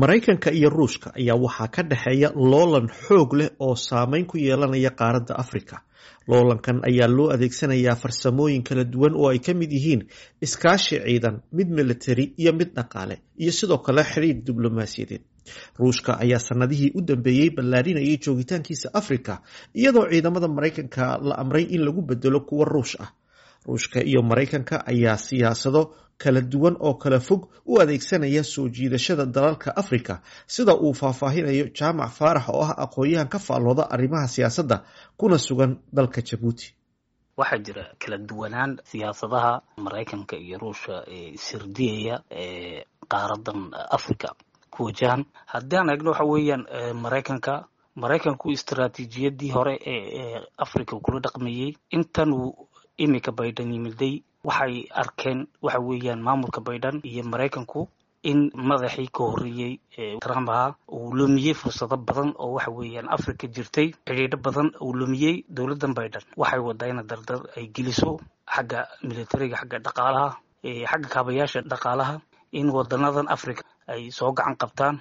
maraykanka iyo ruushka ayaa waxaa ka dhexeeya loolan xoog leh oo saameyn ku yeelanaya qaaradda afrika loolankan ayaa loo adeegsanayaa farsamooyin kala duwan oo ay ka mid yihiin iskaashi ciidan mid militari iyo mid dhaqaale iyo sidoo kale xidhiir diblomaasiyadeed ruushka ayaa sanadihii u dambeeyey ballaarinayay joogitaankiisa afrika iyadoo ciidamada maraykanka la amray in lagu bedelo kuwa ruush ah ruushka iyo maraykanka ayaa siyaasado kala duwan oo kala fog u adeegsanaya soo jiidashada dalalka afrika sida uu faahfaahinayo jaamac faarax oo ah aqoon-yahan ka faallooda arrimaha siyaasadda kuna sugan dalka jabuuti waxaa jira kala duwanaan siyaasadaha maraykanka iyo ruushka ee sirdiyaya ee qaaradan africa ku wajahan haddii aan eegno waxa weeyaan maraykanka maraykanku istaraatiijiyadii hore ee africa kula dhaqmayey intan uu imika baydhan yimiday waxay arkeen waxa weeyaan maamulka baydhan iyo maraykanku in madaxii ka horreeyey trump ahaa uu lumiyey fursado badan oo waxa weeyaan africa jirtay xidhiidho badan uu lumiyey dowladdan baydhan waxay wadaa ina dardar ay geliso xagga militariga xagga dhaqaalaha xagga kaabayaasha dhaqaalaha in wadanadan africa ay soo gacan qabtaan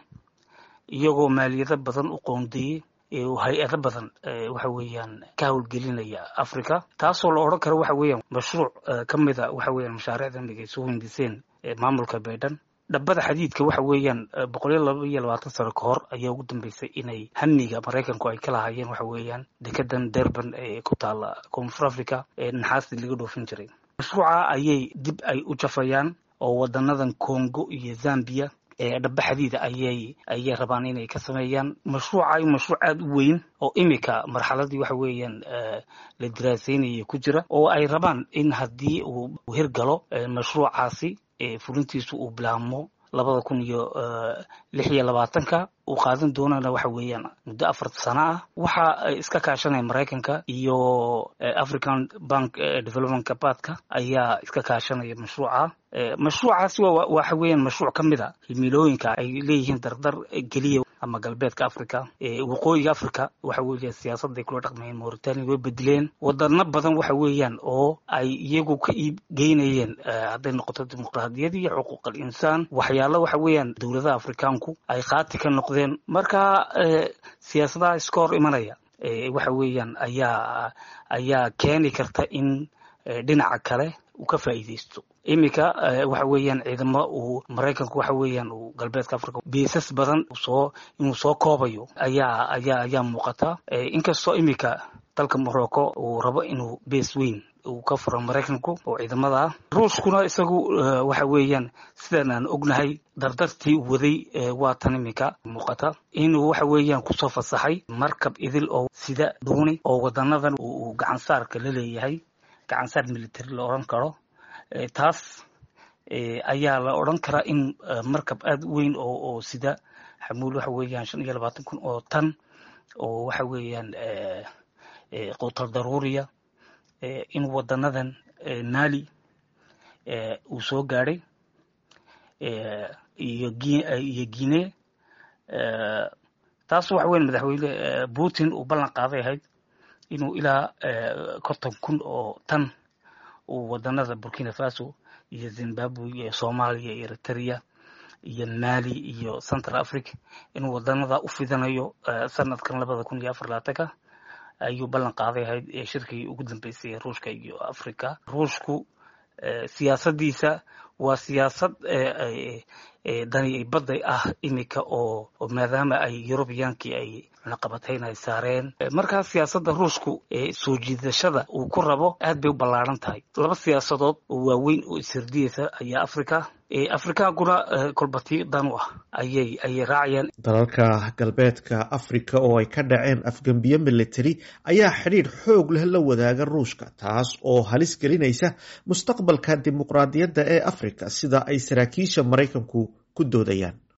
iyagoo maaliyado badan u qoondeeyey hay-ado badan waxa weeyaan ka howlgelinaya africa taasoo la odhan karo waxa weeyaan mashruuc ka mida waxa weeyaan mashaariicda imika ay soo hindiseen maamulka baydhan dhabbada xadiidka waxa weeyaan boqol iyo laba iyo labaatan sano ka hor ayaa ugu dambeysay inay hamiga maraykanku ay ka lahaayeen waxa weeyaan dekedan durban ee ku taala koonfur africa ee naxaastii laga dhoofin jiray mashruuca ayay dib ay u jafayaan oo wadanadan congo iyo zambia dhaba xadiida ayay ayay rabaan inay ka sameeyaan mashruuca mashruuc aada u weyn oo imika marxaladii waxa weeyaan la diraaseynaya ku jira oo ay rabaan in haddii uu hirgalo mashruucaasi fulintiisu uu bilaabmo labada kun iyo lix iyo labaatanka uu qaadan doonana waxa weeyaan muddo afar sano ah waxa iska kaashanaya maraykanka iyo african bank development kabaadka ayaa iska kaashanaya mashruuca mashruucaasi waxa weeyaan mashruuc ka mid a himilooyinka ay leeyihiin dardar geliya ama galbeedka africa waqooyiga africa waxa weeya siyaasaday kula dhaqmayeen mauritania way bedeleen wadano badan waxa weeyaan oo ay iyagu ka iib geynayeen hadday noqoto dimuqraadiyad iyo xuquuq al insaan waxyaalo waxa weeyaan dowladaha afrikaanku ay qaati ka noqdeen marka siyaasadaha iska hor imanaya waxa weeyaan ayaa ayaa keeni karta in dhinaca kale uu ka faa'iidaysto iminka waxa weeyaan ciidamo uu maraykanku waxa weeyaan uu galbeedka africa beesas badan soo inuu soo koobayo ayaa ayaa ayaa muuqata inkastoo iminka dalka morocco uu rabo inuu bees weyn uu ka furo maraykanku oo ciidamada ah ruushkuna isagu waxa weeyaan sidan aan ognahay dardartii waday waa tan iminka muuqata inuu waxa weeyaan kusoo fasaxay markab idil oo sida dhuuni oo wadanadan uu gacansaarka la leeyahay gacansaar military la odhan karo taas ayaa la odhan karaa in markab aada u weyn oo oo sida xamuul waxa weeyaan shan iyo labaatan kun oo tan oo waxa weeyaan quutal daruuriya in wadanadan mali uu soo gaadhay iyo iyo guine taas waxa weyan madaxweyne putin uu ballan qaaday ahayd inuu ilaa konton kun oo tan uu wadanada burkina faso iyo zimbabwe iyo soomaaliya iyo eritrea iyo mali iyo central africa inuu wadanada u fidanayo sanadkan labada kun iyo afar labaatanka ayuu ballan qaaday ahayd shirkii ugu dambeysay ruushka iyo africa ruushku siyaasadiisa waa siyaasad dani badday ah imika oo maadaama ay eurubiyaankii ay cunaqabatayn ay saareen markaa siyaasadda ruushku soo jiidashada uu ku rabo aad bay u ballaaran tahay laba siyaasadood oo waaweyn oo ishirdiyeysa ayaa africa afrikaankuna kolbati dan u ah ayay ayay raacayaan dalalka galbeedka africa oo ay ka dhaceen afgembiye military ayaa xidhiidh xoog leh la wadaaga ruushka taas oo halis gelinaysa mustaqbalka dimuqraadiyadda ee africa sida ay saraakiisha maraykanku ku doodayaan